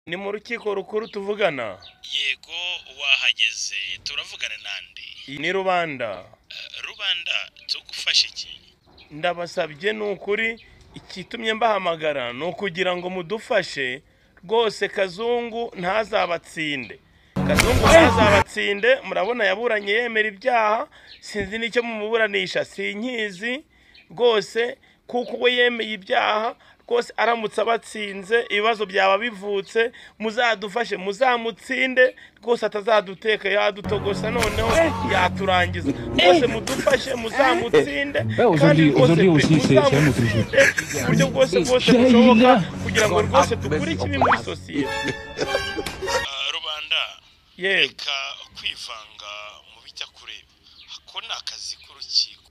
Ni mu rukiko rukuru tuvugana yego wahageze turavugana nande ni rubanda Eh, rubanda tugufasha iki ndabasabye ni ukuri ikitumye mbahamagara ni ukugira ngo mudufashe rwose kazungu ntazabatsinde kazungu ntazabatsinde murabona yaburanye yemera ibyaha sinzi n'icyo mumuburanisha sinkizi rwose kuko we yemeye ibyaha rwose aramutse abatsinze ibibazo byaba bivutse muzadufashe muzamutsinde rwose atazaduteka yadutogosa noneho yaturangiza rwose mudufashe muzamutsinde Eh, aujourd'hui- aujourd'hui aussi, c'est- c'est un autre jour. ku buryo bwose bwose Jayira. bushoboka kugira ngo rwose dukure ikibi muri sosiyete Eh, rubanda yego reka kwivanga mu bijya kureba ako ni akazi k'urukiko